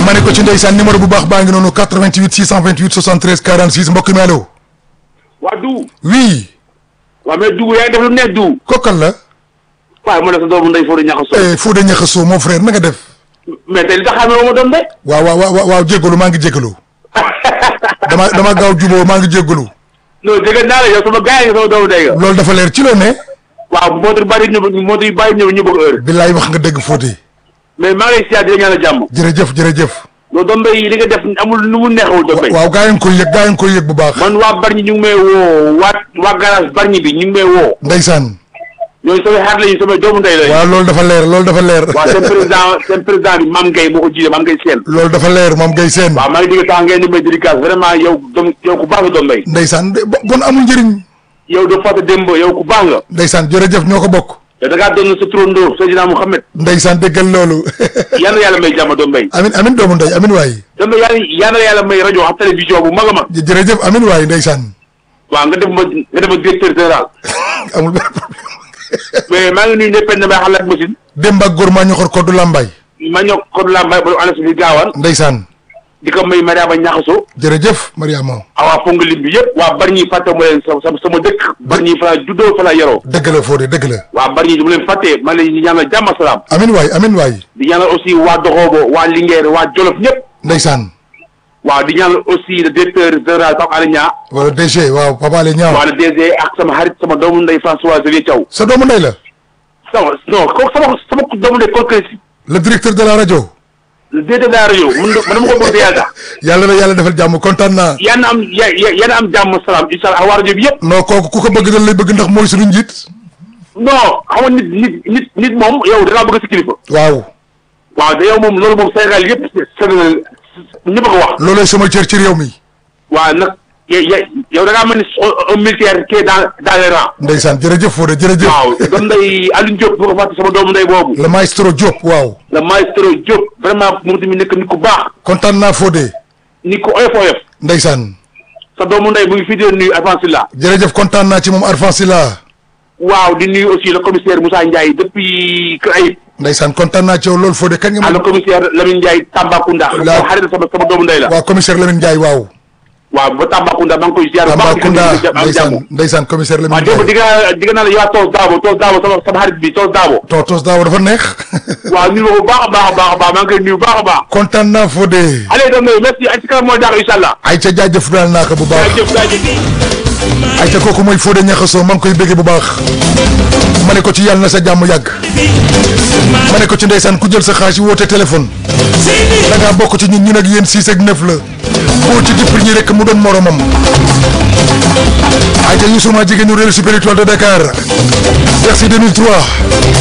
ma ne ko ci ndeysaan numéro bu baax baa ngi noonu 88 628 73 46 mbokk mi allo. waa du oui. waaw mais dugg yaa ngi def lu nekk du kokkal la. waaw mu ne sa doomu ndey foo di ñàkk a so eh Fodé Niakhasso mon frère na nga def. mais tey li tax xamee ma doon de waaw waaw waaw waaw jégalu maa ngi jégalu. dama dama gaaw juboo maa ngi jégalu. non dégg naa la yow sama gars yi nga sama doomu ndey nga loolu dafa leer ci loo ne. waaw moto yu bari ñu moto yu bari ñëw ñu bëgg heure billaay wax nga dëgg Fodé. mais maa ngi lay siyaat di la ñaanal jàmm jërëjëf jërëjëf. loolu doom mbay li nga def amul nu mu neexul doom mbay waaw gaa yi nga koy yëg gaa yi nga koy yëg bu baax. man waa Bargny ñu ngi may woo waa waa garage Bargny bi ñu ngi may woo ndeysaan. ñooñu samay xarit lañu samay doomu ndey lañu waaw loolu dafa leer loolu dafa leer. waaw seen président seen président bi Mame Gueye moo ko jiite Mame Gueye Sène loolu dafa leer moom ngay seen. waaw maa ngi dégg tax ngeen di may dédicace vraiment yow doom yow ku baax nga doom mbay ndeysaan de bo- bon amul njëriñ. yow doo fàtte démb yow ku baax nga ndeysaan jërëjëf ñoo ko bokk. yow da ngaa doon sa turandoo Seydina Mouhamed ndeysaan déggal loolu. yal na yàlla may jàmm doom mbay amin amin doomu ndey amin waay. doom mbay yàlla yal na yàlla may rajo ak télévision bu mag a mag jë- jërëjëf amin waay ndeysaan. waaw nga def ma nga def ma directeur général amul benn problème. mais maa ngi nuyu ñëpp ne may xalaat machine Demba ak góor maa ñoxor koddu lambay. ma ñëw kon laa may ba lu anas bi gaawaan ndeysaan. di ko may Mariama Ñaxaso jërëjëf Mariama. awaa fonga lim bi yëpp waa Bargny fàtte mu leen sama sama dëkk Bargny fa la juddoo fa la yaroo dëgg la Fodé dëgg la. waa Bargny du mu leen fàtte ma leen di ñaanal jàmm ak salaam amin waay amin waay. di ñaanal aussi waa Doxoobo waa Linguère waa Jolof ñëpp ndeysaan. waaw di ñaanal aussi le directeur général Pape Alé Niang wala DG waaw Papa Alé Niang. waa le DG ak sama xarit sama doomu ndey François Xavier Thiaw sa doomu ndey la. sama non kooku sama sama doomu ndey kooku si le directeur de la rajo. le directeur de la rajo man man dama ko bëgg te yàlla tax yàlla na yàlla defal jàmm kontaan naa. yal na am ya ya yal na am jàmm salaam incha allah ak waa rajo bi yëpp non kooku ku ko bëgg dañ lay bëgg ndax mooy suñu njiit. non xam nga nit nit nit nit moom yow da ngaa bëgg si kilifa waaw. waaw te yow moom loolu moom Sénégal yëpp Sénégal ñëpp a ko wax loolay sama cër ci réew mi. waaw nag ya ya yow da ngaa mel ni un militaire qui est dans dans les rangs ndeysaan jërëjëf Fodé jërëjëf. waaw doom nday Alioune Diop bu ko fàtte sama doomu nday boobu le maestro Diop waaw. le maestro Diop vraiment moom tamit nekk nit ku baax kontaan naa Fodé. nit ku oyof oyof ndeysaan. sa doomu nday mu ngi fii di nuyu Avancilla jërëjëf kontaan naa ci moom Arfan Sila. waaw di nuyu aussi le commissaire Moussa Ndiaye depuis Kër Ayib ndeysaan kontaan naa ci yow loolu Fodé kañ nga ah le ma. commissaire Lamine Ndiaye Tambacounda La- sama xarit sama sama doomu nday la waaw commissaire Lamine Ndiaye waaw. waaw ba Tambacounda maa ngi koy ziar bu baax Tambacounda di ko am jàmm ndeysaan ndeysaan commissaire waaw Lamine démb Ndiaye. di nga di nga naa la yow Toos Daabo Toos Daabo sama sama xarit bi Toos Daabo to tos daaw dafa neex. waaw nuyu ma ko bu baax a baax a baax a baax maa ngi koy nuyu bu baax a baax kontaan naa Fodé. allez donc merci ay ci kanam mooy daax incha allah ay ca jaajëf daal naa ko bu baax. jaajëf jaajëf ay ca kooku mooy Fodé Niakhasso maa ngi koy bëggee bu baax. ma ne ko ci yàlla na sa jàmm yàgg. ma ne ko ci ndeysaan ku jël sa xaalis woote téléphone. da ngaa bokk ci ñun ñun ak yéen six ak neuf la. boo ci dippil ñi rek mu doon moromam. ay ca Youssou maa jigéen ñu réew spirituel de Dakar. merci 2003.